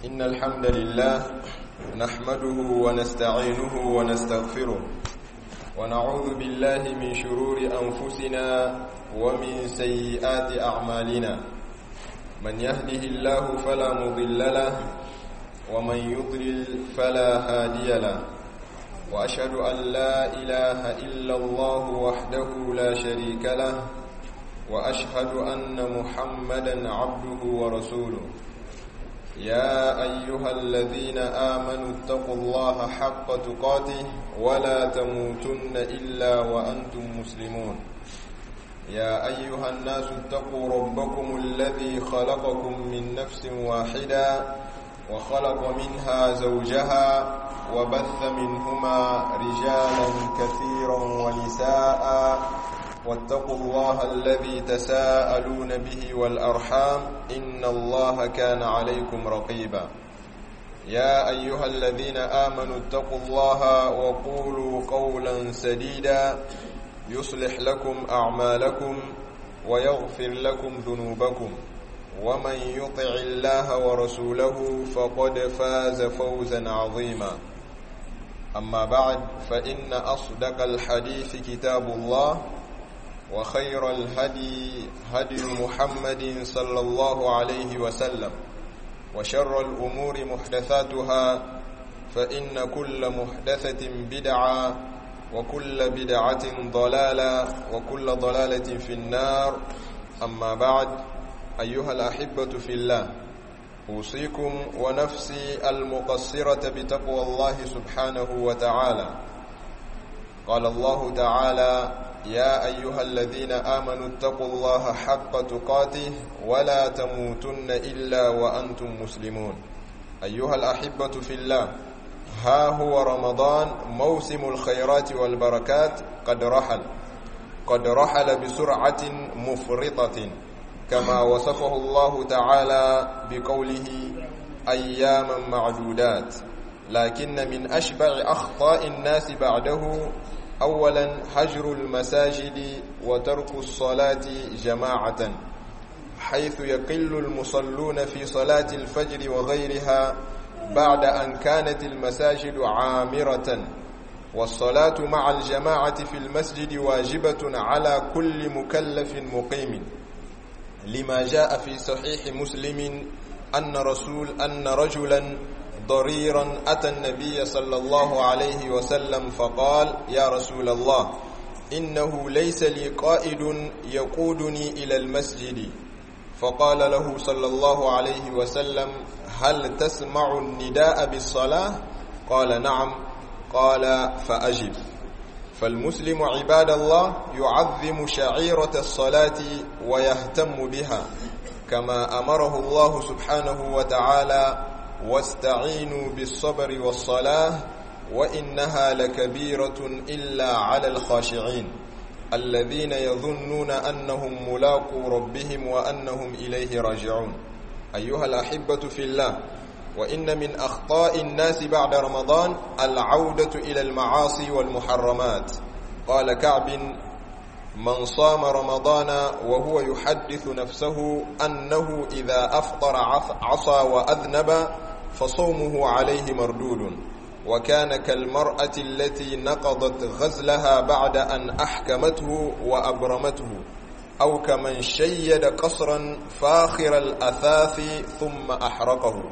إن الحمد لله نحمده ونستعينه ونستغفره ونعوذ بالله من شرور أنفسنا ومن سيئات أعمالنا من يهده الله فلا مضل له ومن يضلل فلا هادي له وأشهد أن لا إله إلا الله وحده لا شريك له وأشهد أن محمدا عبده ورسوله يا أيها الذين آمنوا اتقوا الله حق تقاته ولا تموتن إلا وأنتم مسلمون يا أيها الناس اتقوا ربكم الذي خلقكم من نفس واحدة وخلق منها زوجها وبث منهما رجالا كثيرا ونساء واتقوا الله الذي تساءلون به والأرحام إن الله كان عليكم رقيبا يا أيها الذين آمنوا اتقوا الله وقولوا قولا سديدا يصلح لكم أعمالكم ويغفر لكم ذنوبكم ومن يطع الله ورسوله فقد فاز فوزا عظيما أما بعد فإن أصدق الحديث كتاب الله وخير الهدي هدي محمد صلى الله عليه وسلم وشر الأمور محدثاتها فإن كل محدثة بدعة وكل بدعة ضلالة وكل ضلالة في النار أما بعد أيها الأحبة في الله أوصيكم ونفسي المقصرة بتقوى الله سبحانه وتعالى قال الله تعالى يا أيها الذين آمنوا اتقوا الله حق تقاته ولا تموتن إلا وأنتم مسلمون أيها الأحبة في الله ها هو رمضان موسم الخيرات والبركات قد رحل قد رحل بسرعة مفرطة كما وصفه الله تعالى بقوله أياما معدودات لكن من أشبع أخطاء الناس بعده أولا هجر المساجد وترك الصلاة جماعة حيث يقل المصلون في صلاة الفجر وغيرها بعد أن كانت المساجد عامرة والصلاة مع الجماعة في المسجد واجبة على كل مكلف مقيم لما جاء في صحيح مسلم أن رسول أن رجلا ضريرا أتى النبي صلى الله عليه وسلم فقال يا رسول الله إنه ليس لي قائد يقودني إلى المسجد فقال له صلى الله عليه وسلم هل تسمع النداء بالصلاة قال نعم قال فأجب فالمسلم عباد الله يعظم شعيرة الصلاة ويهتم بها كما أمره الله سبحانه وتعالى واستعينوا بالصبر والصلاة وإنها لكبيرة إلا على الخاشعين الذين يظنون أنهم ملاقوا ربهم وأنهم إليه راجعون أيها الأحبة في الله وإن من أخطاء الناس بعد رمضان العودة إلى المعاصي والمحرمات قال كعب من صام رمضان وهو يحدث نفسه أنه إذا أفطر عصى وأذنب فصومه عليه مردود وكان كالمرأة التي نقضت غزلها بعد أن أحكمته وأبرمته أو كمن شيد قصرا فاخر الأثاث ثم أحرقه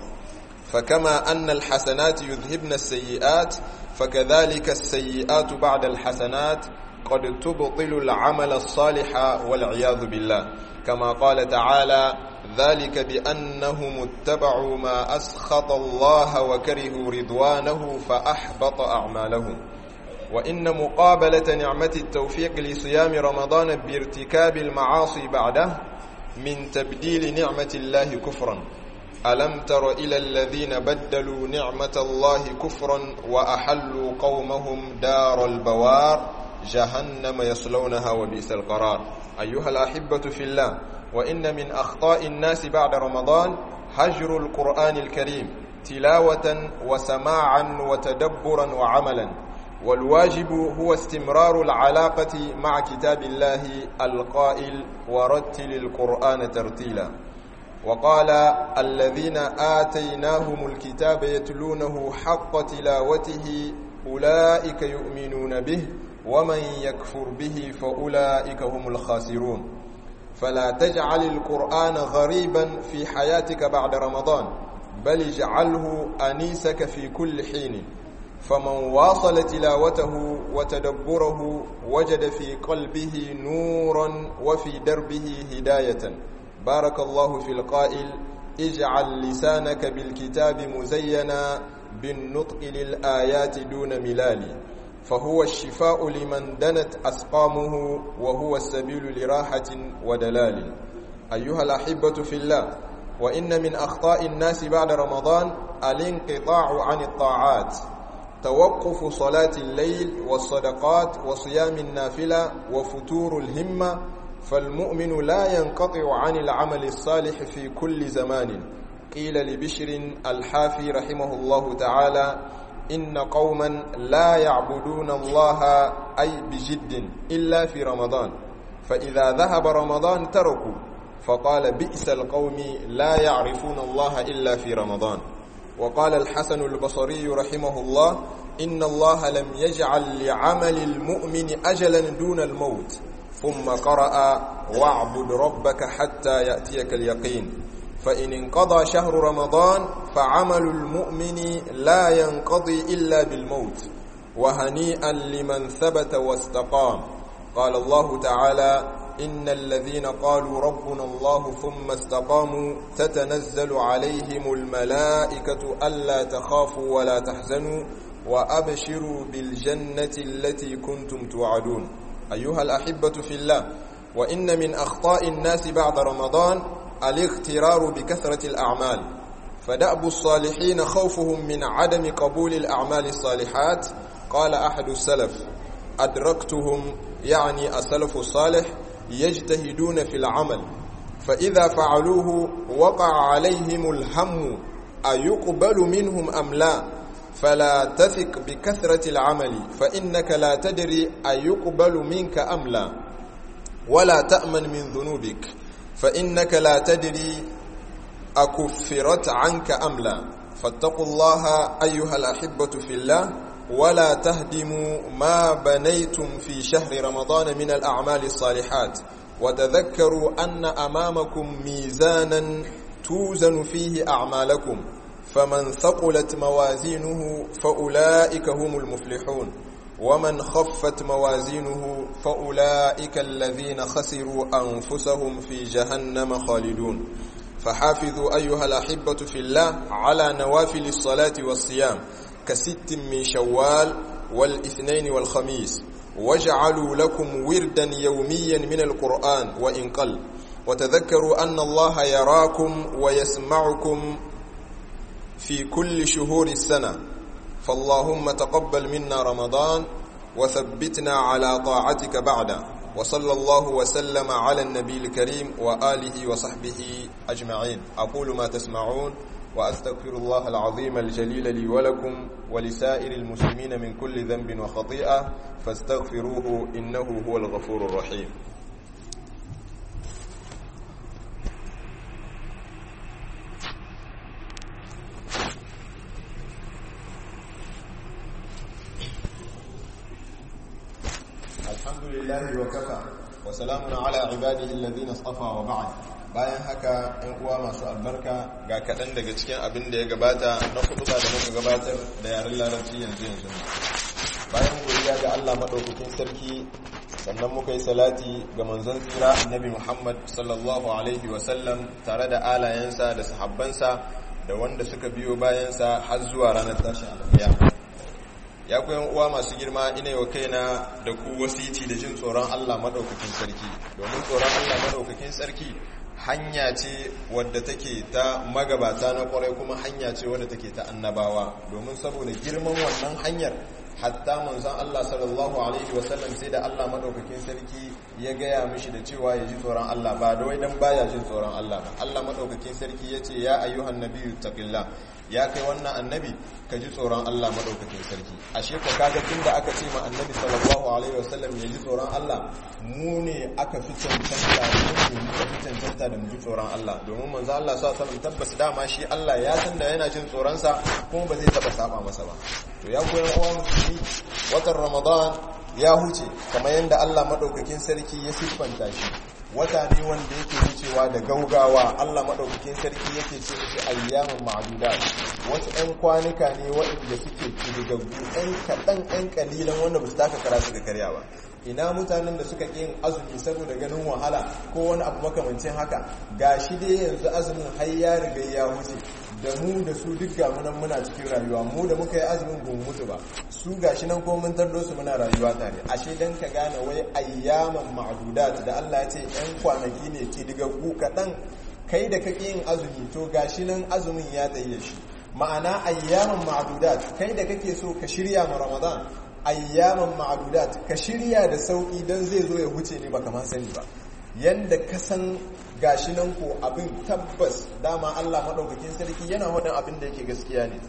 فكما أن الحسنات يذهبن السيئات فكذلك السيئات بعد الحسنات قد تبطل العمل الصالح والعياذ بالله كما قال تعالى ذلك بأنهم اتبعوا ما أسخط الله وكرهوا رضوانه فأحبط أعمالهم وإن مقابلة نعمة التوفيق لصيام رمضان بارتكاب المعاصي بعده من تبديل نعمة الله كفرا ألم تر إلى الذين بدلوا نعمة الله كفرا وأحلوا قومهم دار البوار جهنم يصلونها وبئس القرار أيها الأحبة في الله وإن من أخطاء الناس بعد رمضان هجر القرآن الكريم تلاوة وسماعا وتدبرا وعملا والواجب هو استمرار العلاقة مع كتاب الله القائل ورتل القرآن ترتيلا وقال الذين آتيناهم الكتاب يتلونه حق تلاوته أولئك يؤمنون به ومن يكفر به فأولئك هم الخاسرون فلا تجعل القرآن غريبا في حياتك بعد رمضان بل اجعله أنيسك في كل حين فمن واصل تلاوته وتدبره وجد في قلبه نورا وفي دربه هداية بارك الله في القائل اجعل لسانك بالكتاب مزينا بالنطق للآيات دون ملال فهو الشفاء لمن دنت أسقامه وهو السبيل لراحة ودلال أيها الأحبة في الله وإن من أخطاء الناس بعد رمضان الانقطاع عن الطاعات توقف صلاة الليل والصدقات وصيام النافلة وفتور الهمة فالمؤمن لا ينقطع عن العمل الصالح في كل زمان قيل لبشر الحافي رحمه الله تعالى إن قوما لا يعبدون الله أي بجد إلا في رمضان فإذا ذهب رمضان تركوا فقال بئس القوم لا يعرفون الله إلا في رمضان وقال الحسن البصري رحمه الله إن الله لم يجعل لعمل المؤمن أجلا دون الموت ثم قرأ واعبد ربك حتى يأتيك اليقين فإن انقضى شهر رمضان فعمل المؤمن لا ينقضي إلا بالموت وهنيئا لمن ثبت واستقام قال الله تعالى إن الذين قالوا ربنا الله ثم استقاموا تتنزل عليهم الملائكة ألا تخافوا ولا تحزنوا وأبشروا بالجنة التي كنتم توعدون أيها الأحبة في الله وإن من أخطاء الناس بعد رمضان الاغترار بكثرة الأعمال فدأب الصالحين خوفهم من عدم قبول الأعمال الصالحات قال أحد السلف أدركتهم يعني السلف الصالح يجتهدون في العمل فإذا فعلوه وقع عليهم الهم أيقبل منهم أم لا فلا تثق بكثرة العمل فإنك لا تدري أيقبل منك أم لا ولا تأمن من ذنوبك فإنك لا تدري أكفرت عنك أم لا فاتقوا الله أيها الأحبة في الله ولا تهدموا ما بنيتم في شهر رمضان من الأعمال الصالحات وتذكروا أن أمامكم ميزانا توزن فيه أعمالكم فمن ثقلت موازينه فأولئك هم المفلحون ومن خفت موازينه فأولئك الذين خسروا أنفسهم في جهنم خالدون فحافظوا أيها الأحبة في الله على نوافل الصلاة والصيام كست من شوال والاثنين والخميس واجعلوا لكم وردا يوميا من القرآن وإن قل وتذكروا أن الله يراكم ويسمعكم في كل شهور السنة فاللهم تقبل منا رمضان وثبتنا على طاعتك بعده وصلى الله وسلم على النبي الكريم وآله وصحبه أجمعين أقول ما تسمعون وأستغفر الله العظيم الجليل لي ولكم ولسائر المسلمين من كل ذنب وخطيئة فاستغفروه إنه هو الغفور الرحيم الحمد لله وكفى وسلام على عباده الذين اصطفى وبعد bayan haka ‘yan uwa masu albarka ga kaɗan daga cikin abin da ya gabata na kuɗuɗa da muka gabatar da yaren larabci yanzu yanzu bayan godiya ga Allah maɗaukakin sarki sannan muka yi salati ga manzon tsira annabi Muhammad sallallahu alaihi wasallam tare da alayensa da sahabbansa da wanda suka biyo bayansa har zuwa ranar tashin alƙiyama ya ku uwa masu girma ina yau kaina da ku wasiti da jin tsoron Allah maɗaukakin sarki domin tsoron Allah maɗaukakin sarki hanya ce wadda take ta magabata na kwarai kuma hanya ce wadda take ta annabawa domin saboda girman wannan hanyar hatta manzon Allah sallallahu alaihi wasallam sai da Allah madaukakin sarki ya gaya mishi da cewa ya ji tsoron Allah ba da wai dan baya jin tsoron Allah ba Allah madaukakin sarki ya ce ya ayyuhan nabiyyu taqillah ya kai wannan annabi ka ji tsoron Allah madaukakin sarki ashe ko kaga tunda aka ce ma annabi sallallahu alaihi wasallam ya ji tsoron Allah mu ne aka fi cancanta mu ne muka fi cancanta da mu ji tsoron Allah domin manzo Allah sallallahu alaihi wasallam tabbas dama shi Allah ya san da yana jin tsoron sa kuma ba zai taba saba masa ba to ya koyan uwan musulmi watan Ramadan ya huce kamar yadda Allah madaukakin sarki ya siffanta shi wata ne wanda yake wucewa da gaugawa Allah maɗaukakin sarki yake ce shi ayyamin ma'aduda wasu 'yan kwanuka ne waɗanda suke kidigaggu 'yan kaɗan 'yan ƙalilan wanda ba su taka kara su da karya ba ina mutanen da suka yin azumi saboda ganin wahala ko wani abu makamancin haka ga shi dai yanzu azumin har ya riga ya wuce da mu da su duk ga munan muna cikin rayuwa mu da muka yi azumin gun mutu ba su gashi nan ko mun tardo su muna rayuwa tare ashe dan ka gane wai ayyaman ma'dudat da Allah ya ce yan kwanaki ne ke diga ku kadan kai da kake yin azumi to gashi nan azumin ya tsaye shi ma'ana ayyaman ma'dudat kai da kake so ka shirya ma Ramadan ayyaman ma'dudat ka shirya da sauki dan zai zo ya huce ne baka ma sani ba yanda ka san gashi nan ko abin tabbas dama Allah maɗaukakin sarki yana wadan abin da yake gaskiya ne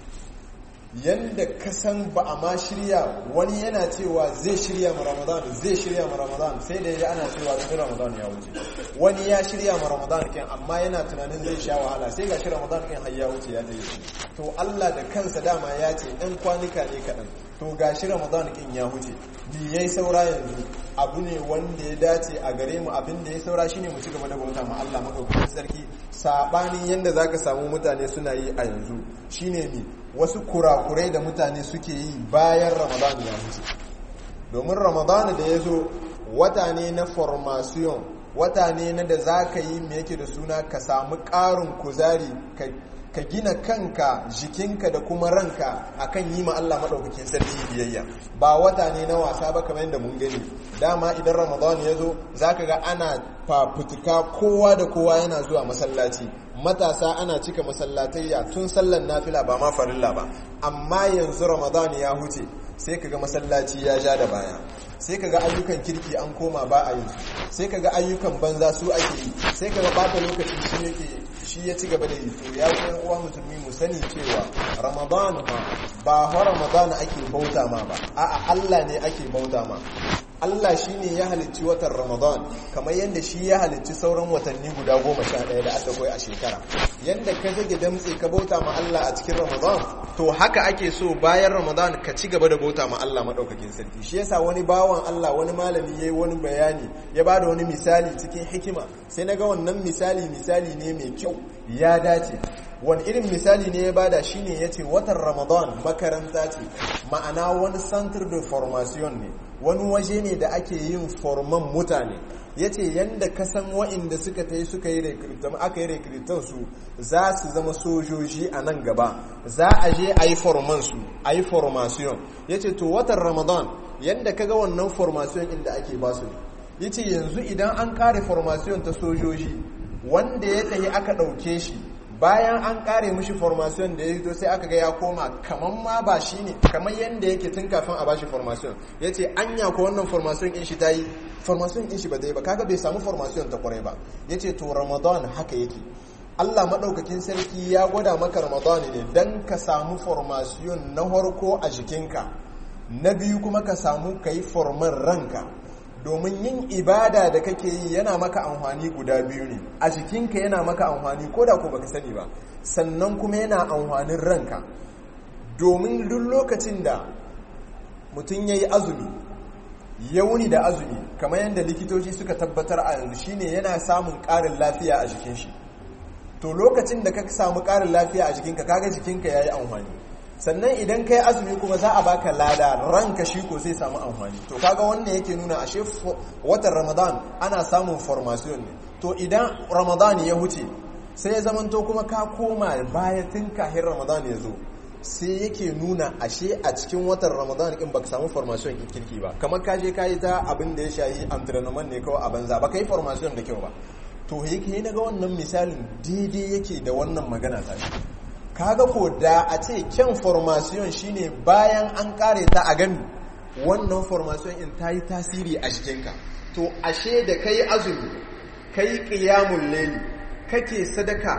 yanda ka san ba a ma shirya wani yana cewa zai shirya ma ramadan zai shirya ma ramadan sai da ya ana cewa zai ramadan ya wuce wani ya shirya ma ramadan kin amma yana tunanin zai sha wahala sai gashi ramadan kin har ya wuce ya tayi to Allah da kansa dama ya ce ɗan kwanuka ne kaɗan to gashi ramadan kin ya wuce bi yayi saura yanzu abu ne wanda ya dace a gare mu abin da ya saura shine mu ci gaba da bauta ma Allah madaukakin sarki sabanin yanda zaka samu mutane suna yi a yanzu shine mi wasu kurakurai da mutane suke yi bayan Ramadan ya wuce domin Ramadan da ya zo wata ne na formation wata ne na da zaka yi me yake da suna ka samu ƙarin kuzari ka gina kanka jikinka da kuma ranka akan yi ma Allah maɗaukakin sarki biyayya ba wata ne na wasa ba kamar yadda mun gani dama idan ramadan ya zo za ka ga ana fafutuka kowa da kowa yana zuwa masallaci matasa ana cika masallatayya tun sallan nafila ba ma farilla ba amma yanzu ramadan ya huce sai ka ga masallaci ya ja da baya sai ka ga ayyukan kirki an koma ba a yi sai ka ga ayyukan banza su ake yi sai ka ga bata lokaci shi yake shi ya ci gaba da yi to ya kuma uwa musulmi mu sani cewa ramadan ma ba ha ramadan ake bauta ma ba a'a Allah ne ake bauta ma Allah shi ne ya halicci watan Ramadan kamar yadda shi ya halicci sauran watanni guda goma sha ɗaya da aka koyi a shekara yadda ka zage damtse ka bauta ma Allah a cikin Ramadan to haka ake so bayan Ramadan ka ci gaba da bauta ma Allah maɗaukakin sarki shi yasa wani bawan Allah wani malami ya yi wani bayani ya ba da wani misali cikin hikima sai na ga wannan misali misali ne mai kyau ya dace wani irin misali ne ya bada shine ya ce watan Ramadan makaranta ce ma'ana wani centre de formation ne wani waje ne da ake yin forman mutane ya ce yadda kasan wa'inda suka ta yi suka yi rekritan aka yi rekritan su za su zama sojoji a nan gaba za a je a yi forman su a yi formation ya ce to watan ramadan yadda kaga wannan formation inda ake ba su ya ce yanzu idan an kare formation ta sojoji wanda ya tafi aka ɗauke shi bayan an kare mushi formation da ya hito sai aka ga ya koma kaman ma ba shi ne kamar yadda yake tun kafin a bashi formation ya ce anya ko wannan formation in shi ta yi formation in shi ba zai ba kaga bai samu formation ta kwarai ba ya ce to ramadan haka yake Allah maɗaukakin sarki ya gwada maka ramadan ne don ka samu formation na harko a jikinka na biyu kuma ka samu ka yi forman ranka domin yin ibada da kake yi yana maka amfani guda biyu ne a jikinka yana maka amfani ko da ko baka sani ba sannan kuma yana amfanin ranka domin duk lokacin da mutum ya yi azumi ya wuni da azumi kamar yadda likitoci suka tabbatar a yanzu shine yana samun ƙarin lafiya a jikin shi to lokacin da ka samu ƙarin lafiya a jikinka kaga jikinka ya yi amfani sannan idan kai azumi kuma za a baka lada ranka shi ko zai samu amfani to kaga wannan yake nuna ashe watan ramadan ana samun formation ne to idan ramadan ya huce sai ya zamanto kuma ka koma baya tun kahin ramadan ya zo sai yake nuna ashe a cikin watan ramadan in baka samu formation in kirki ba kamar ka je ka yi ta abin da ya shayi entrainment ne kawai a banza ba ka yi formation da kyau ba to yake na ga wannan misalin daidai yake da wannan magana ta kaga ko da a ce kyan formation shine bayan an kare ta a gami wannan formation in ta yi tasiri a jikinka to ashe da kai azumi kai qiyamul layli kake sadaka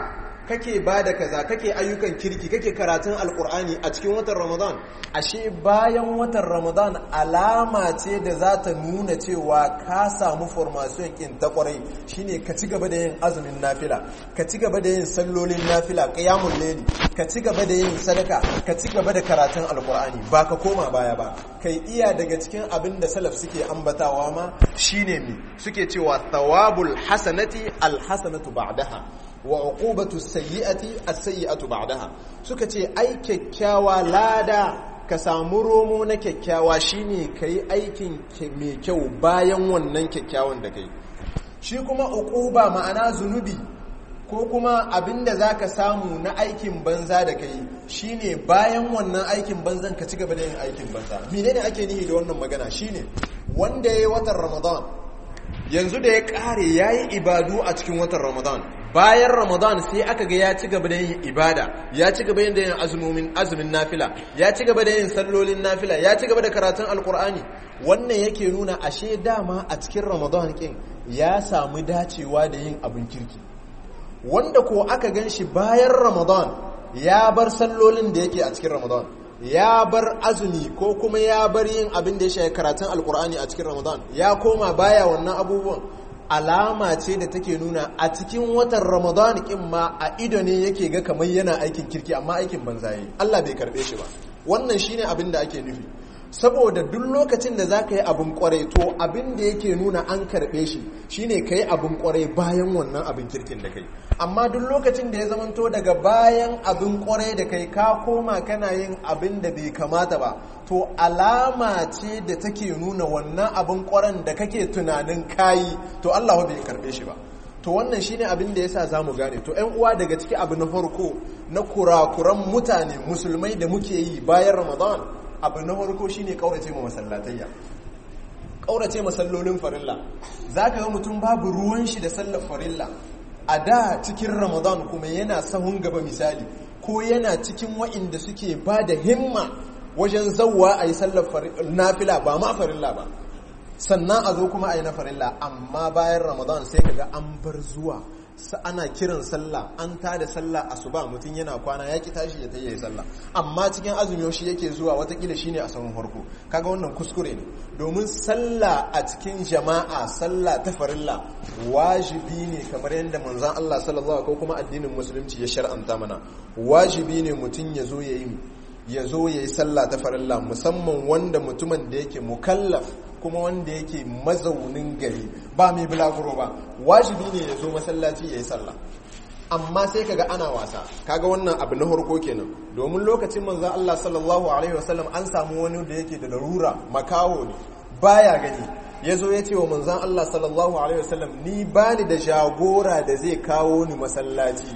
kake ba da kaza kake ayyukan kirki kake karatun alkur'ani a cikin watan ramadan ashe bayan watan ramadan alama ce da za ta nuna cewa ka samu formation kin ta kwarai shine ka ci gaba da yin azumin nafila ka ci gaba da yin sallolin nafila qiyamul layli ka ci gaba da yin sadaka ka ci gaba da karatun alkur'ani ba ka koma baya ba kai iya daga cikin abin da salaf suke ambatawa ma shine mi suke cewa thawabul hasanati alhasanatu ba'daha wa uqubatu sayyi'ati as-sayyi'atu ba'daha suka ce ai kyakkyawa lada ka samu romo na kyakkyawa shine kai aikin mai kyau bayan wannan kyakkyawan da kai shi kuma uquba ma'ana zunubi ko kuma abinda zaka samu na aikin banza da kai shine bayan wannan aikin banzan ka ci gaba da yin aikin banza menene ake nihi da wannan magana shine wanda yayi watan ramadan yanzu da ya kare yayi ibadu a cikin watan ramadan bayan ramadan sai aka ga ya ci gaba da yin ibada ya ci gaba da yin azumin azumin nafila ya ci gaba da yin sallolin nafila ya ci gaba da karatun alkur'ani wannan yake nuna ashe dama a cikin ramadan kin ya samu dacewa da yin abin kirki wanda ko aka gan shi bayan ramadan ya bar sallolin da yake a cikin ramadan ya bar azumi ko kuma ya bar yin abin da ya shafi karatun alkur'ani a cikin ramadan ya koma baya wannan abubuwan alama ce da take nuna a cikin watan ramadan kin ma a ido ne yake ga kamar yana aikin kirki amma aikin banza yi Allah bai karbe shi ba wannan shine abin da ake nufi saboda duk lokacin da zaka yi abin kwarai to abin da yake nuna an karbe shi shine kai abin kwarai bayan wannan abin kirkin da kai amma duk lokacin da ya zamanto daga bayan abin kwarai da kai ka koma kana yin abin da bai kamata ba to alama ce da take nuna wannan abin kwaran da kake tunanin kayi to Allah bai karbe shi ba to wannan shine abin da yasa zamu gane to ƴan uwa daga ciki abu na farko na kurakuran mutane musulmai da muke yi bayan Ramadan abu na farko shine kaurace ma masallatayya kaurace masallolin farilla zaka ga mutum babu ruwan shi da sallar farilla a da cikin Ramadan kuma yana sahun gaba misali ko yana cikin wa'inda suke ba da himma wajen zauwa a yi sallar nafila ba ma farilla ba sannan a zo kuma a yi na farilla amma bayan ramadan sai kaga an bar zuwa ana kiran sallah an tada sallah asuba mutum yana kwana ya ki tashi ya tayi sallah amma cikin azumi shi yake zuwa watakila shine a sahun farko kaga wannan kuskure ne domin sallah a cikin jama'a sallah ta farilla wajibi ne kamar yadda manzon Allah sallallahu ko kuma addinin musulunci ya shar'anta mana wajibi ne mutum ya zo ya yi ya zo ya yi sallah ta farilla musamman wanda mutumin da yake mukallaf kuma wanda yake mazaunin gari ba mai bulaguro ba wajibi ne ya zo masallaci ya yi sallah amma sai kaga ana wasa kaga wannan abu na harko kenan domin lokacin manzon Allah sallallahu alaihi wasallam an samu wani da yake da larura makaho ne baya gani ya zo ya ce wa manzon Allah sallallahu alaihi wasallam ni bani da jagora da zai kawo ni masallaci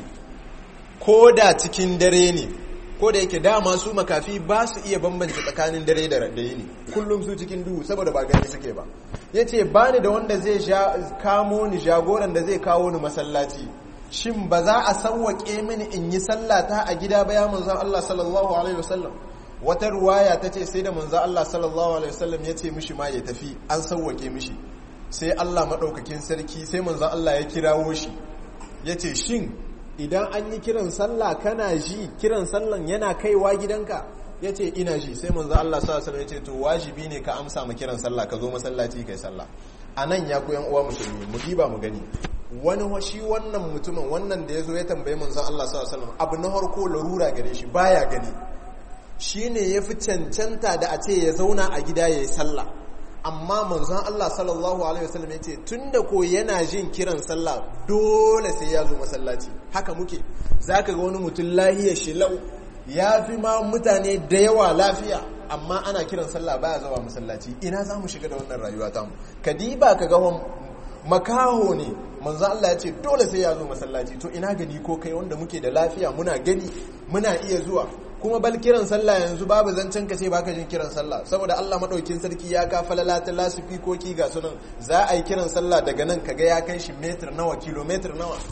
ko da cikin dare ne ko da yake dama su makafi ba su iya bambance tsakanin dare da yini kullum su cikin duhu saboda ba gani suke ba ya ce ba ni da wanda zai kamo ni jagoran da zai kawo ni masallaci shin ba za a sauwaƙe mini in yi sallata a gida ba ya manzan Allah sallallahu alaihi wasallam wata ruwaya ta ce sai da manzan Allah sallallahu alaihi wasallam ya ce mishi ma ya tafi an sauwaƙe mishi sai Allah maɗaukakin sarki sai manzan Allah ya kirawo shi ya ce shin idan an yi kiran sallah kana ji kiran sallan yana kaiwa gidanka ya ce ina ji sai manzo Allah sallallahu alaihi ya ce to wajibi ne ka amsa ma kiran sallah ka zo masallaci kai sallah a nan ya ku yan uwa musulmi mu diba mu gani wani shi wannan mutumin wannan da ya zo ya tambaye manzo Allah sallallahu alaihi abu na harko larura gare shi baya gani shine ya fi cancanta da a ce ya zauna a gida ya yi sallah amma manzon Allah sallallahu alaihi wasallam ya ce tunda ko yana jin kiran sallah dole sai ya zo masallaci haka muke zaka ga wani mutum lahiya shi lau ya fi ma mutane da yawa lafiya amma ana kiran sallah baya zuwa masallaci ina za mu shiga da wannan rayuwa tamu kadiba ka ga makaho ne manzon Allah ya ce dole sai ya zo masallaci to ina gani ko kai wanda muke da lafiya muna gani muna iya zuwa kuma bal kiran sallah yanzu babu zancen ka sai baka jin kiran sallah saboda Allah madaukin sarki ya ka falala ta lasifikoki ga sunan za a yi kiran sallah daga nan kaga ya kai shi metir nawa kilometer nawa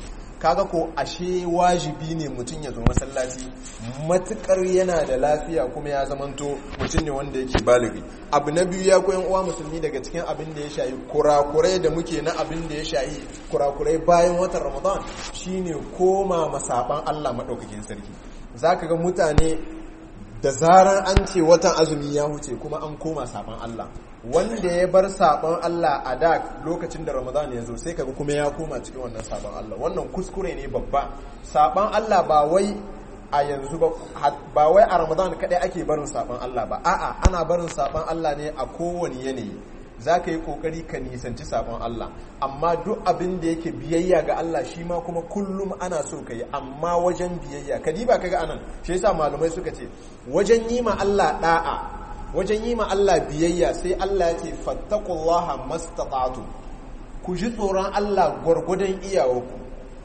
kaga ko ashe wajibi ne mutum ya zo masallaci matukar yana da lafiya kuma ya zamanto mutum ne wanda yake baligi abu na biyu ya koyan uwa musulmi daga cikin abin da ya shayi kurakurai da muke na abin da ya shayi kurakurai bayan watan ramadan shine koma masaban Allah madaukakin sarki zaka ga mutane da zarar an ce watan azumi ya huce kuma an koma saban Allah wanda ya bar saban Allah a da lokacin da Ramadan ya zo sai kaga kuma ya koma cikin wannan saban Allah wannan kuskure ne babba saban Allah ba wai a yanzu ba ba wai a Ramadan kadai ake barin saban Allah ba a'a ana barin saban Allah ne a kowane yanayi za ka yi kokari ka nisanci sabon Allah amma duk abin da yake biyayya ga Allah shi ma kuma kullum ana so ka yi amma wajen biyayya ka diba ka ga anan shi yasa malamai suka ce wajen yi ma Allah da'a wajen yi ma Allah biyayya sai Allah ya ce fattaqullaha mastata'tu ku ji tsoron Allah gwargwadon iyawarku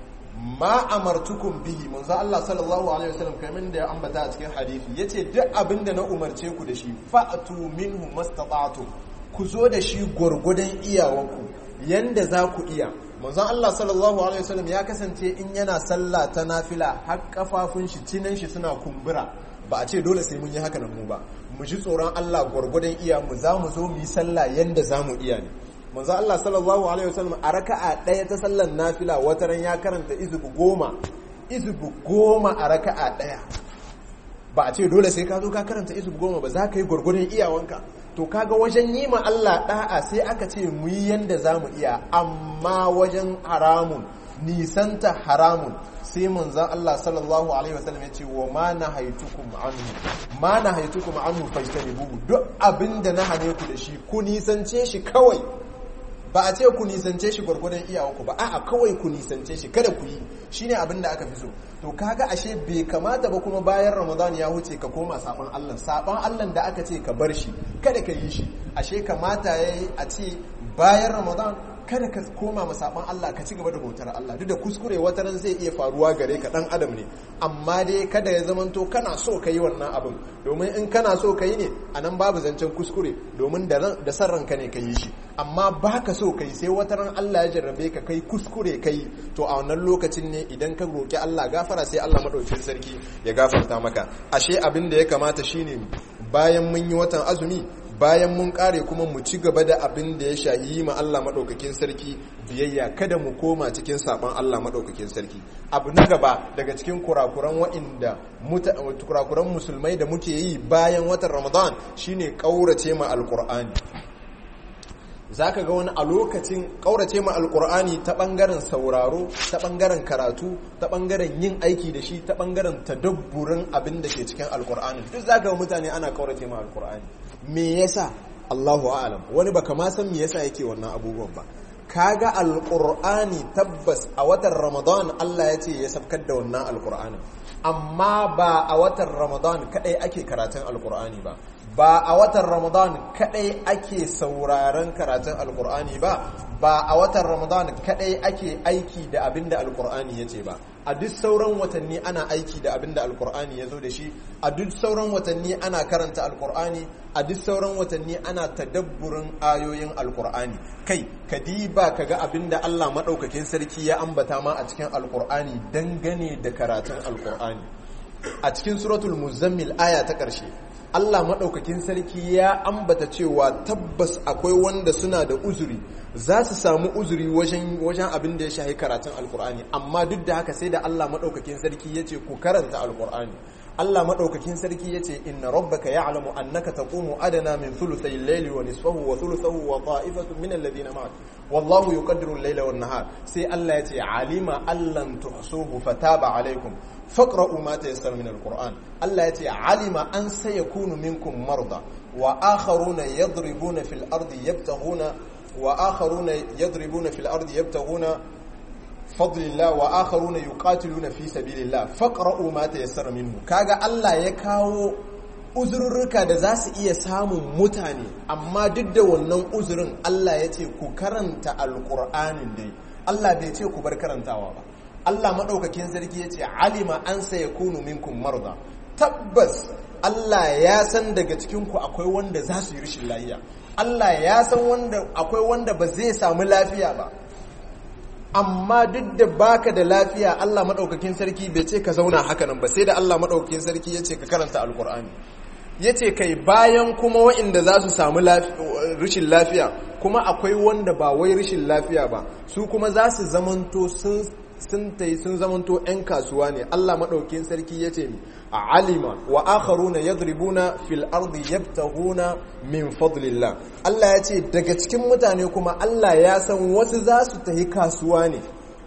ma amartukum bihi manzo Allah sallallahu alaihi wasallam kamar da ya ambata a cikin hadisi yace duk abin da na umarce ku da shi fa'tu minhu mastata'tu ku zo da shi gwargwadon iyawanku yanda za ku iya manzon Allah sallallahu alaihi wasallam ya kasance in yana sallah ta nafila har kafafun shi cinan shi suna kumbura ba a ce dole sai mun yi haka nan mu ba mu ji tsoron Allah gwargwadon iya mu za mu zo mu yi sallah yanda za mu iya ne manzon Allah sallallahu alaihi wasallam a raka'a ɗaya ta sallar nafila wataran ya karanta izubu goma izubu goma a raka'a ɗaya ba a ce dole sai ka zo ka karanta izubu goma ba za ka yi gwargwadon iyawanka to kaga wajen yi ma Allah da'a sai aka ce mu yi yanda za mu iya amma wajen haramun nisanta haramun sai manzan Allah sallallahu alaihi wasallam ya ce wa ma na haitukum anhu ma na haitukum anhu fajtanibu duk abinda na hane ku da shi ku nisance shi kawai ba a ce ku nisance shi gwargwadon iyawanku ba a'a kawai ku nisance shi kada ku yi shine abin da aka fi so to kaga ashe bai kamata ba kuma bayan ramadan ya huce ka koma saban Allah saban Allah da aka ce ka bar shi kada ka yi shi ashe kamata yayi a ce bayan ramadan kada ka koma ma saban Allah ka ci gaba da bautar Allah duk da kuskure wata ran zai iya faruwa gare ka dan adam ne amma dai kada ya zamanto kana so ka yi wannan abin domin in kana so ka yi ne anan babu zancen kuskure domin da da san ranka ne ka yi shi amma baka so ka yi sai wata ran Allah ya jarrabe ka kai kuskure ka yi to a wannan lokacin ne idan ka roki Allah gafara sai Allah madaukakin sarki ya gafarta maka ashe abin da ya kamata shine bayan mun yi watan azumi bayan mun kare kuma mu ci gaba da abin da ya shahi ma Allah maɗaukakin sarki biyayya kada mu koma cikin saɓon Allah maɗaukakin sarki abu na gaba daga cikin kurakuran wa'inda kurakuran musulmai da muke yi bayan watan ramadan shine ƙaurace ma alƙur'ani za ka ga wani a lokacin ƙaurace ma alƙur'ani ta ɓangaren sauraro ta ɓangaren karatu ta ɓangaren yin aiki da shi ta ɓangaren tadabburin abin da ke cikin alƙur'ani duk za ka ga mutane ana ƙaurace ma alƙur'ani me yasa Allahu a'lam wani baka ma san me yasa yake wannan abubuwan ba kaga alqur'ani tabbas a watan ramadan Allah ya ce ya sabkar da wannan alqur'ani amma ba a watan ramadan kadai ake karatun alqur'ani ba ba a watan ramadan kadai ake sauraron karatun alqur'ani ba ba a watan ramadan kadai ake aiki da abinda alqur'ani yace ba a duk sauran watanni ana aiki da abin da alkur'ani ya zo da shi a duk sauran watanni ana karanta alkur'ani a duk sauran watanni ana tadabburin ayoyin alkur'ani kai kadiba ka ga abin da allah maɗaukakin sarki ya ambata ma a cikin alkur'ani dangane da karatun alkur'ani a cikin suratul muzammil aya ta ƙarshe Allah maɗaukakin sarki ya ambata cewa tabbas akwai wanda suna da uzuri za su samu uzuri wajen abin da ya shahi karatun alkur'ani amma duk da haka sai da Allah maɗaukakin sarki ya ce ku karanta alkur'ani Allah maɗaukakin sarki ya ce inna rabbaka ya'lamu annaka taqumu adana min thuluthay al-layli wa nisfahu wa thuluthahu wa ta'ifatun min alladhina ma'ak wallahu yuqaddiru al-layla wan nahar sai Allah ya ce alima allan tuhsuhu fataba alaykum faqra'u ma tayassara min al-qur'an Allah ya ce alima an sayakunu minkum marda wa akharuna yadribuna fil ardi yabtaghuna wa akharuna yadribuna fil ardi yabtaghuna fadlillah wa akharuna yuqatiluna fi sabilillah faqra'u ma tayassara minhu kaga Allah ya kawo uzurruka da za su iya samun mutane amma duk da wannan uzurin Allah ya ce ku karanta alqur'anin dai Allah bai ce ku bar karantawa ba Allah madaukakin sarki ya ce alima an sayakunu minkum marda tabbas Allah ya san daga cikin ku akwai wanda za su yi rashin lafiya Allah ya san wanda akwai wanda ba zai samu lafiya ba amma duk da baka da lafiya Allah madaukakin sarki bai ce ka zauna haka nan ba sai da Allah madaukakin sarki ya ce ka karanta alkur'ani ya ce kai bayan kuma wa'inda za su samu rashin lafiya kuma akwai wanda ba wai rashin lafiya ba su kuma za su zamanto sun sun tai sun zamanto 'yan kasuwa ne Allah maɗaukin sarki ya ce a alima wa akharuna yadribuna fil ardi yabtaghuna min fadlillah Allah ya ce daga cikin mutane kuma Allah ya san wasu za su tafi kasuwa ne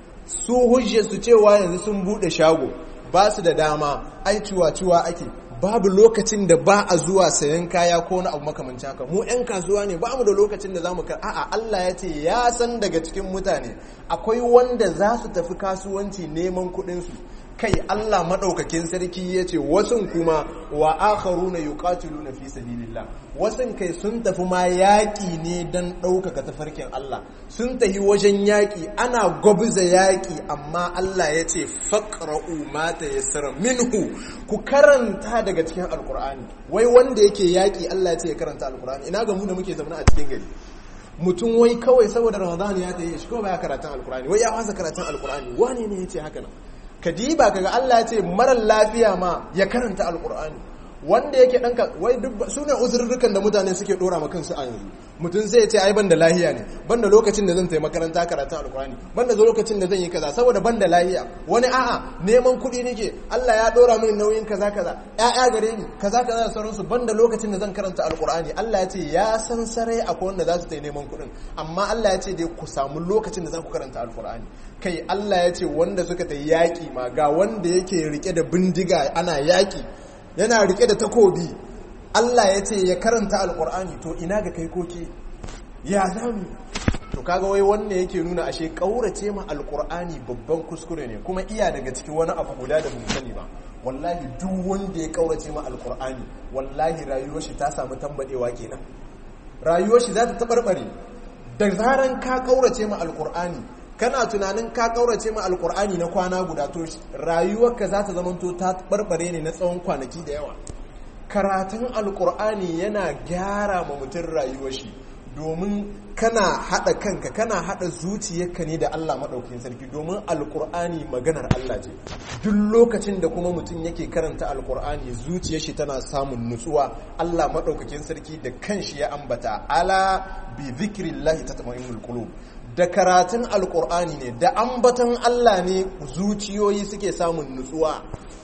su hujje su cewa yanzu sun bude shago ba su da dama ai ciwa-ciwa ake babu lokacin da ba a zuwa sayan kaya ko wani abu makamancin haka mu 'yan kasuwa ne ba mu da lokacin da za mu kar a'a Allah ya ce ya san daga cikin mutane akwai wanda za su tafi kasuwanci neman kuɗinsu kai Allah maɗaukakin sarki ya ce wasun kuma wa akharuna yuqatiluna fi sabilillah wasun kai sun tafi ma yaƙi ne don ɗaukaka tafarkin Allah sun tafi wajen yaƙi ana gwabza yaƙi amma Allah ya ce faqra'u ma tayassara minhu ku karanta daga cikin alqur'ani wai wanda yake yaƙi Allah ya ce ya karanta alqur'ani ina ga mu da muke zaune a cikin gari mutum wai kawai saboda Ramadan ya tayi shi kawai baya karatun alqur'ani wai ya wasa karatun alqur'ani wane ne yace haka nan kadiba kaga Allah ya ce marar lafiya ma ya karanta alkur'ani wanda yake danka wai duk su ne uzurrukan da mutane suke dora ma kansu a yanzu mutum sai ya ce ai ban da lahiya ne ban da lokacin da zan tafi makaranta karatun alkur'ani ban da lokacin da zan yi kaza saboda ban da lahiya wani a'a neman kuɗi nake Allah ya dora mini nauyin kaza kaza ƴaƴa gare ni kaza kaza da sauransu ban da lokacin da zan karanta alkur'ani Allah ya ce ya san sarai akwai wanda za su tafi neman kuɗin amma Allah ya ce dai ku samu lokacin da za ku karanta alkur'ani kai Allah ya ce wanda suka ta yaƙi ma ga wanda yake rike da bindiga ana yaƙi yana rike da takobi Allah ya ce ya karanta alƙur'ani to ina ga kai koki ya zami to kaga wai wanda yake nuna ashe ƙaurace ma alƙur'ani babban kuskure ne kuma iya daga cikin wani abu guda da mun sani ba wallahi duk wanda ya ƙaurace ma alƙur'ani wallahi rayuwar shi ta samu tambadewa kenan rayuwar shi za ta tabarbare da zaran ka ƙaurace ma alƙur'ani kana tunanin ka kaurace ma alkur'ani na kwana guda to rayuwarka za ta zamanto ta barbare ne na tsawon kwanaki da yawa karatun alkur'ani yana gyara ma mutum rayuwar shi domin kana hada kanka kana hada zuciyarka ne da Allah madaukakin sarki domin alkur'ani maganar Allah ce duk lokacin da kuma mutum yake karanta alkur'ani zuciyar shi tana samun nutsuwa Allah madaukakin sarki da kanshi ya ambata ala bi zikrillahi tatma'innul qulub da karatun alkur'ani ne da ambatan Allah ne zuciyoyi suke samun nutsuwa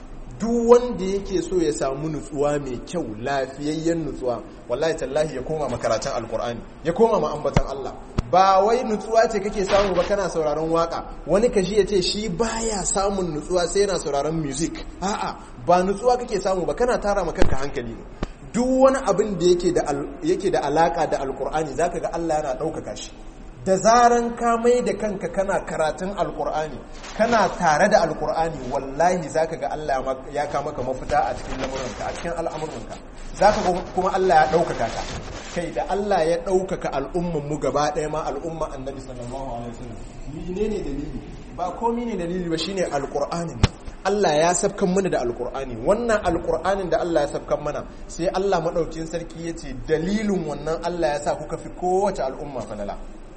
duk wanda yake so ya samu nutsuwa mai kyau lafiyayyen nutsuwa wallahi tallahi ya koma makaratun alkur'ani ya koma ma ambatan Allah ba wai nutsuwa ce kake samu ba kana sauraron waka wani kashi ya ce shi baya samun nutsuwa sai yana sauraron music a'a ba nutsuwa kake samu ba kana tara ma kanka hankali ne duk wani abin da yake da alaka da alkur'ani zaka ga Allah yana ɗaukaka shi da zaran ka mai da kanka kana karatun alkur'ani kana tare da alkur'ani wallahi zaka ga Allah ya ka maka mafita a cikin lamuranka a cikin al'amuranka zaka ga kuma Allah ya ɗaukaka ka kai da Allah ya ɗaukaka al'umman mu gaba ɗaya ma al'umma annabi sallallahu alaihi wasallam menene dalili ba komai ne dalili ba shine alkur'ani ne Allah ya sabkan mana da alkur'ani wannan alkur'anin da Allah ya sabkan mana sai Allah madaukin sarki yace dalilin wannan Allah ya sa kuka fi kowace al'umma falala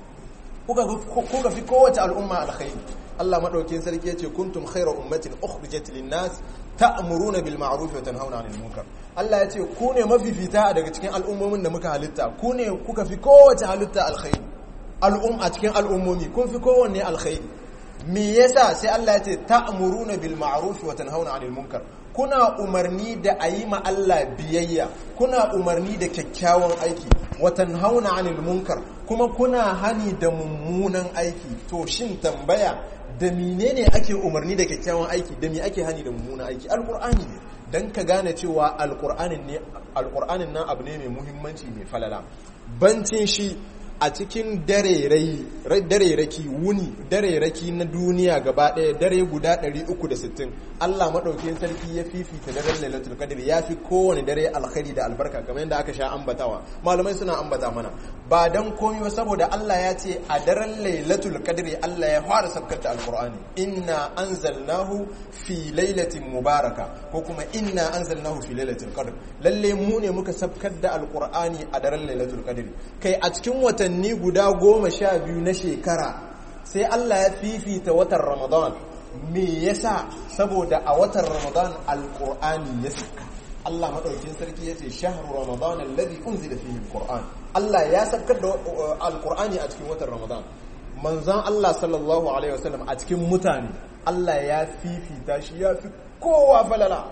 kuka fi kowace al'umma alkhairi Allah madaukin sarki yace kuntum khayra ummatin ukhrijat lin-nas ta'muruna bil ma'ruf wa tanhauna 'anil munkar Allah yace ku ne mafifita daga cikin al'ummomin da muka halitta ku ne kuka fi kowace halitta alkhairi al'um a cikin al'ummomi kun fi kowanne alkhairi me yasa sai Allah yace ta'muruna bil ma'ruf wa tanhauna 'anil munkar kuna umarni da ayi ma Allah biyayya kuna umarni da kyakkyawan aiki watan hauna anil munkar kuma kuna hani da mummunan aiki to shin tambaya da menene ake umarni da kyakkyawan aiki da me ake hani da mummunan aiki alqur'ani ne dan ka gane cewa alqur'anin ne alqur'anin nan abu ne mai muhimmanci mai falala bancin shi a cikin dareraki wuni dareraki na duniya gaba ɗaya dare guda 360 Allah maɗaukin sarki ya fifita daren lailatul qadr ya fi kowane dare alkhairi da albarka kamar yadda aka sha ambatawa malamai suna ambata mana ba dan komai saboda Allah ya ce a daren lailatul qadr Allah ya fara sabkar da alqur'ani inna anzalnahu fi lailatin mubaraka ko kuma inna anzalnahu fi lailatul qadr lalle mu ne muka sabkar da alqur'ani a daren lailatul qadr kai a cikin watan watanni guda goma sha biyu na shekara sai Allah ya fifita watan Ramadan me yasa saboda a watan Ramadan alqur'ani ya saka Allah madaukin sarki yace shahru ramadan alladhi unzila fihi alquran Allah ya saukar da alqur'ani a cikin watan Ramadan manzon Allah sallallahu alaihi wasallam a cikin mutane Allah ya fifita shi ya fi kowa falala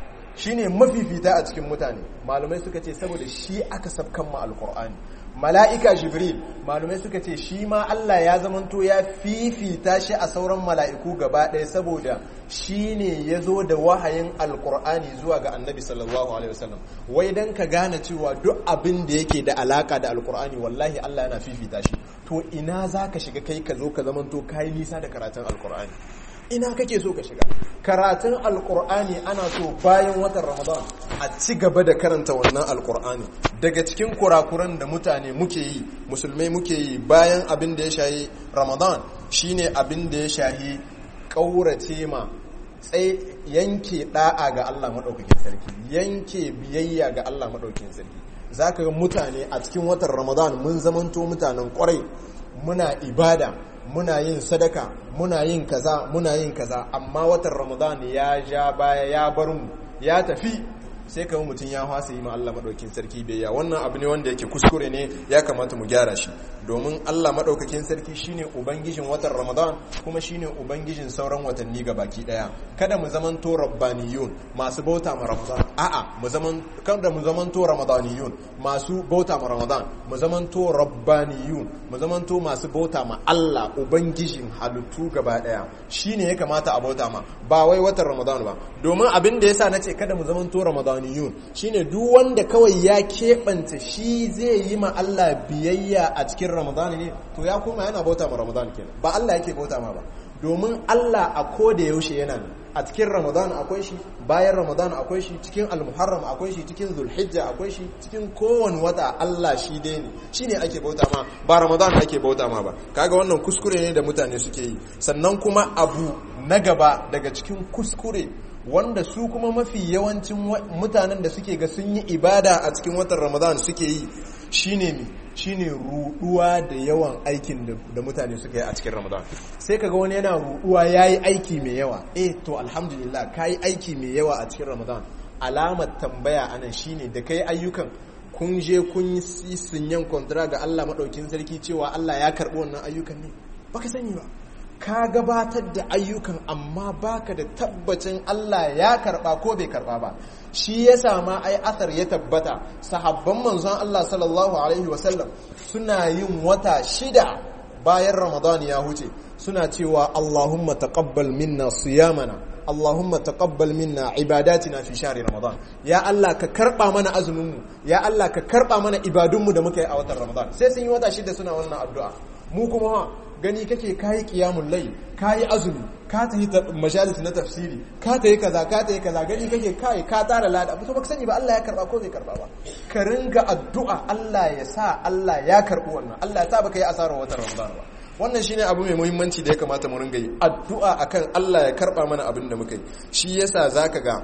shine mafifita a cikin mutane malumai suka ce saboda shi aka sabkan ma alqur'ani mala'ika jibril malumai suka ce shi ma Allah ya zamanto ya fifita shi a sauran mala'iku gaba ɗaya saboda shi ne ya zo da wahayin alkur'ani zuwa ga annabi sallallahu alaihi wasallam wai don ka gane cewa duk abin da yake da alaka da alkur'ani wallahi Allah yana fifita shi to ina za ka shiga kai ka zo ka zamanto ka yi nisa da karatun alkur'ani ina kake so ka shiga karatun alkur'ani ana so bayan watan ramadan a ci gaba da karanta wannan alkur'ani daga cikin kurakuran da mutane muke yi musulmai muke yi bayan abin da ya shahi ramadan shine abin da ya shahi ƙaurace ma tsaye yanke da'a ga Allah maɗaukakin sarki yanke biyayya ga Allah maɗaukakin sarki za ka ga mutane a cikin watan ramadan mun zamanto mutanen ƙwarai muna ibada muna yin sadaka muna yin kaza muna yin kaza amma watan ramadan ya ja baya ya bar mu ya tafi sai kama mutum ya fasa yi ma Allah maɗaukin sarki biyayya wannan abu ne wanda yake kuskure ne ya kamata mu gyara shi domin Allah maɗaukakin sarki shine ubangijin watan Ramadan kuma shine ubangijin sauran watanni ga baki ɗaya kada mu zaman to rabbaniyun masu bauta ma Ramadan a'a mu zaman kada mu zaman to ramadaniyun masu bauta ma Ramadan mu zaman to rabbaniyun mu zaman to masu bauta ma Allah ubangijin halittu gaba ɗaya shine ya kamata a bauta ma ba wai watan Ramadan ba domin abin da yasa nace kada mu zaman to ramadaniyun shine duk wanda kawai ya keɓanta shi zai yi ma Allah biyayya a cikin Ramadan ne to ya koma yana bauta ma Ramadan kenan ba Allah yake bauta ma ba domin Allah a koda yaushe yana nan a cikin Ramadan akwai shi bayan Ramadan akwai shi cikin Al-Muharram akwai shi cikin Zulhijja akwai shi cikin kowane wata Allah shi dai ne shine ake bauta ma ba Ramadan ake bauta ma ba kaga wannan kuskure ne da mutane suke yi sannan kuma abu na gaba daga cikin kuskure wanda su kuma mafi yawancin mutanen da suke ga sun yi ibada a cikin watan ramadan suke yi shine mi shine ruduwa da yawan aikin da mutane suka yi a cikin ramadan sai kaga wani yana ruduwa yayi aiki mai yawa eh to alhamdulillah kayi aiki mai yawa a cikin ramadan alamar tambaya anan shine da kai ayyukan kun je kun yi sinyan kontra ga Allah madaukin sarki cewa Allah ya karbi wannan ayyukan ne baka sani ba ka gabatar da ayyukan amma baka da tabbacin Allah ya karba ko bai karba ba shi ya sama ai athar ya tabbata sahabban manzon Allah sallallahu alaihi wasallam suna yin wata shida bayan Ramadan ya huce suna cewa Allahumma taqabbal minna siyamana Allahumma taqabbal minna ibadatina fi shahri Ramadan ya Allah ka karba mana azumin mu ya Allah ka karba mana ibadunmu da muka yi a watan Ramadan sai sun yi wata shida suna wannan addu'a mu kuma gani kake kayi kiyamun lai kayi azumi ka ta yi majalis na tafsiri ka ta yi kaza ka ta yi kaza gani kake kai ka tara lada abu to baka sani ba Allah ya karba ko bai karba ba ka ringa addu'a Allah ya sa Allah ya karbi wannan Allah ya sa baka yi asarar watan Ramadan ba wannan shine abu mai muhimmanci da ya kamata mu ringa yi addu'a akan Allah ya karba mana abin da muka yi shi yasa zaka ga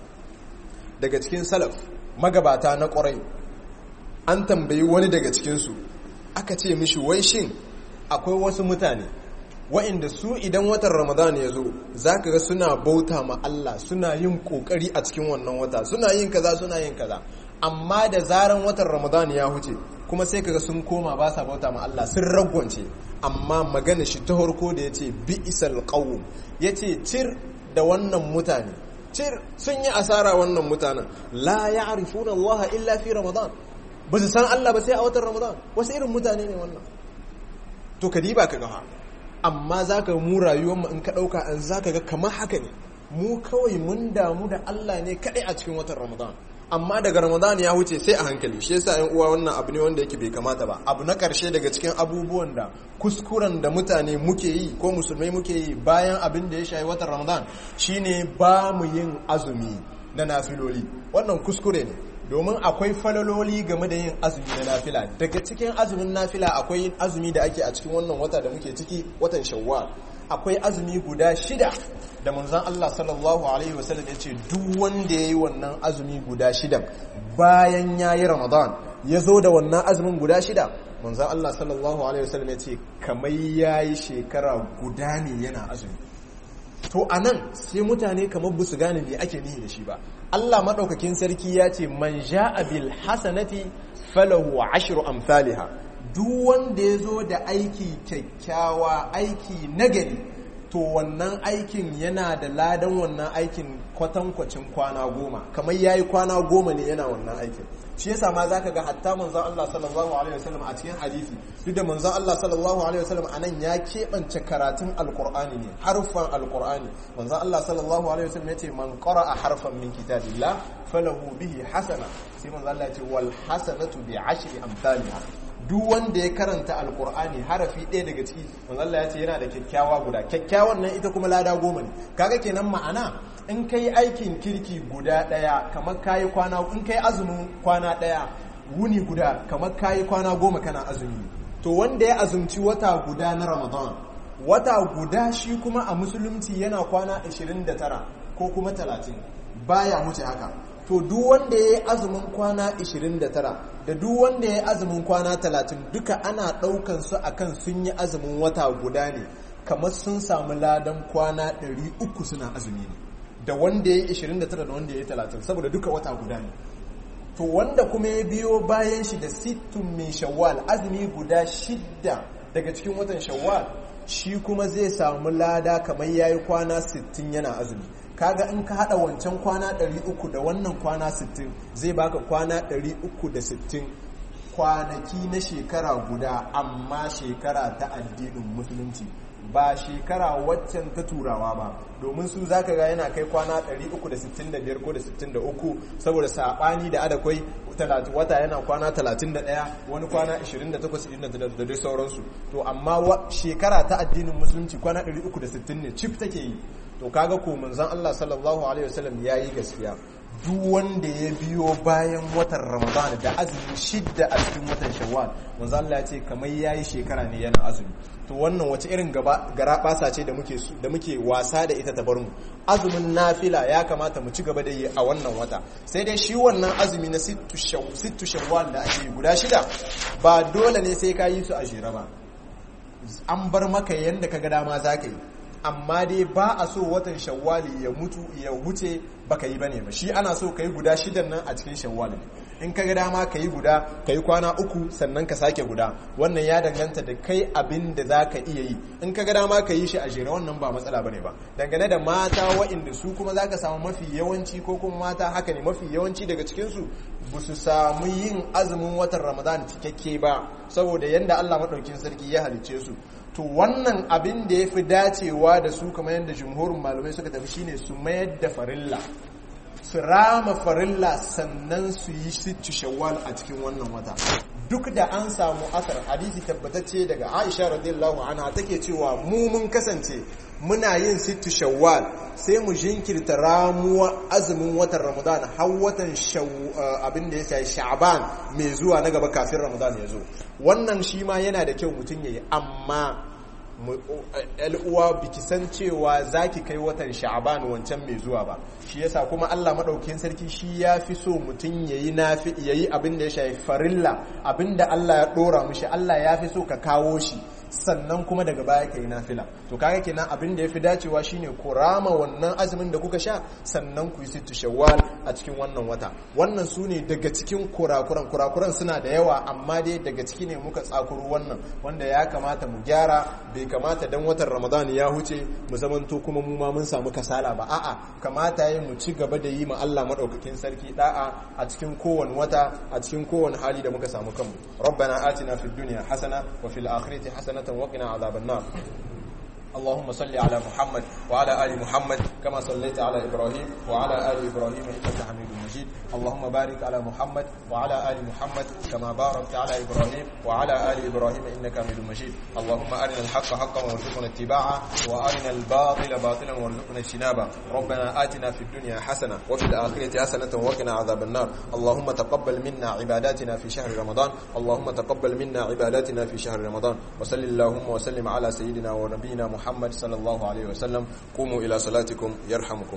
daga cikin salaf magabata na ƙwarai an tambayi wani daga cikinsu aka ce mishi wai shin akwai wasu mutane wa'inda su idan watan ramadan ya zo za ka ga suna bauta ma Allah suna yin kokari a cikin wannan wata suna yin kaza suna yin kaza amma da zaran watan ramadan ya huce kuma sai kaga sun koma ba sa bauta ma Allah sun ragwance amma magana shi ta harko da ya ce bi'isal qawm ya ce cir da wannan mutane cir sun yi asara wannan mutanen la ya'rifuna Allah illa fi ramadan ba su san Allah ba sai a watan ramadan wasu irin mutane ne wannan to ka diba ka gaha amma za ka mu rayuwarmu in ka ɗauka an za ka ga kamar haka ne mu kawai mun damu da Allah ne kaɗai a cikin watan ramadan amma daga ramadan ya wuce sai a hankali shi yasa yan uwa wannan abu ne wanda yake bai kamata ba abu na ƙarshe daga cikin abubuwan da kuskuren da mutane muke yi ko musulmai muke yi bayan abin da ya shayi watan ramadan shine ba mu yin azumi na nafiloli wannan kuskure ne domin akwai falaloli game da yin azumi na nafila daga cikin azumin nafila akwai azumi da ake a cikin wannan wata da muke ciki watan shawwal akwai azumi guda shida da manzon Allah sallallahu alaihi wasallam ya ce duk wanda ya yi wannan azumi guda shida bayan ya yi ramadan ya zo da wannan azumin guda shida manzo Allah sallallahu alaihi wasallam ya ce kamar yayi shekara guda ne yana azumi to anan sai mutane kamar busu gane me ake nihi da shi ba Allah madaukakin sarki ya ce man ja'a bil hasanati falahu ashru amsalha duk wanda ya zo da aiki kyakkyawa aiki nagari to wannan aikin yana da ladan wannan aikin kwatankwacin kwana goma kamar ya yi kwana goma ne yana wannan aikin shi yasa ma za ka ga hatta manzan Allah sallallahu alaihi wasallam a cikin hadisi duk da manzan Allah sallallahu alaihi wasallam a nan ya keɓance karatun alkur'ani ne harfan alkur'ani manzan Allah sallallahu alaihi wasallam ya ce man a harfan min kitabillah falahu bihi hasana sai manzan Allah ya ce wal hasanatu bi ashri amsalha duk wanda ya karanta alkur'ani harafi ɗaya daga ciki manzo Allah ya ce yana da kyakkyawa guda kyakkyawan nan ita kuma lada goma ne kaga kenan ma'ana in kai aikin kirki guda ɗaya kamar kayi kwana in kai azumin kwana ɗaya wuni guda kamar kayi kwana goma kana azumi to wanda ya azumci wata guda na ramadan wata guda shi kuma a musulunci yana kwana 29 ko kuma 30 baya wuce haka to duk wanda ya yi azumin kwana 29 da duk wanda ya yi azumin kwana 30 duka ana ɗaukan su akan sun yi azumin wata guda ne kamar sun samu ladan kwana 300 suna azumi ne da wanda ya yi 29 da wanda ya yi 30 saboda duka wata guda ne to wanda kuma ya biyo bayan shi da sittun min shawwal azumi guda shidda daga cikin watan shawwal shi kuma zai samu lada kamar yayi kwana 60 yana azumi kaga in ka hada wancan kwana 300 da wannan kwana 60 zai baka kwana 360 kwanaki na shekara guda amma shekara ta addinin musulunci ba shekara waccan ta turawa ba domin su zaka ga yana kai kwana 365 ko da 63 saboda sabani da adakwai wata yana kwana 31 wani kwana 28 da dai sauransu to amma shekara ta addinin musulunci kwana 360 ne cif take yi to kaga ko manzon Allah sallallahu alaihi wasallam yayi gaskiya duk wanda ya biyo bayan watan Ramadan da azumi shidda a cikin watan Shawwal manzon Allah ya ce kamar yayi shekara ne yana azumi to wannan wace irin gaba gara basa ce da muke da muke wasa da ita ta bar mu azumin nafila ya kamata mu ci gaba da yi a wannan wata sai dai shi wannan azumi na sittu shawwal da ake yi guda shida ba dole ne sai ka yi su a jere ba an bar maka yanda ka ga dama za ka yi amma dai ba a so watan shawwali ya mutu ya wuce baka yi bane ba shi ana so ka yi guda shidan nan a cikin shawwali in ka ga dama ka yi guda ka yi kwana uku sannan ka sake guda wannan ya danganta da kai abin da za ka iya yi in ka ga dama ka yi shi a jere wannan ba matsala bane ba dangane da mata wa'inda su kuma za ka samu mafi yawanci ko kuma mata haka ne mafi yawanci daga cikinsu ba su samu yin azumin watan ramadan cikakke ba saboda yadda allah maɗaukin sarki ya halicce su to wannan abin da ya fi dacewa da su kamar yadda jumhurin malamai suka tafi shine su mayar da farilla su rama farilla sannan su yi sittu shawwal a cikin wannan wata duk da an samu asar hadisi tabbatacce daga aisha radiyallahu anha take cewa mu mun kasance muna yin sittu shawwal sai mu jinkirta ramuwa azumin watan ramadan har watan abin da ya sai sha'ban mai zuwa na gaba kafin ramadan ya zo wannan shi ma yana da kyau mutum yayi amma uwa biki san cewa zaki kai watan sha'ban wancan mai zuwa ba shi yasa kuma Allah madaukakin sarki shi ya fi so mutum yayi nafi yayi abin da ya shafi farilla abin da Allah ya dora mishi Allah ya fi so ka kawo shi sannan kuma daga baya kai nafila to kaga kenan abin da yafi dacewa shine ku rama wannan azumin da kuka sha sannan ku yi sittu shawwal a cikin wannan wata wannan su ne daga cikin kurakuran kurakuran suna da yawa amma dai daga ciki ne muka tsakuru wannan wanda ya kamata mu gyara bai kamata dan watan ramadan ya huce mu zamanto kuma mu ma mun samu kasala ba a'a kamata yi mu ci gaba da yi ma Allah madaukakin sarki da'a a cikin kowane wata a cikin kowane hali da muka samu kanmu rabbana atina fid dunya hasana wa fil akhirati hasana وقنا عذاب النار اللهم صل على محمد وعلى آل محمد كما صليت على إبراهيم وعلى آل إبراهيم إنك حميد مجيد اللهم بارك على محمد وعلى آل محمد كما باركت على إبراهيم وعلى آل إبراهيم إنك حميد مجيد اللهم أرنا الحق حقا وارزقنا اتباعه وأرنا الباطل باطلا وارزقنا اجتنابه ربنا آتنا في الدنيا حسنة وفي الآخرة حسنة وقنا عذاب النار اللهم تقبل منا عباداتنا في شهر رمضان اللهم تقبل منا عباداتنا في شهر رمضان وصل اللهم وسلم على سيدنا ونبينا محمد صلى الله عليه وسلم قوموا إلى صلاتكم يرحمكم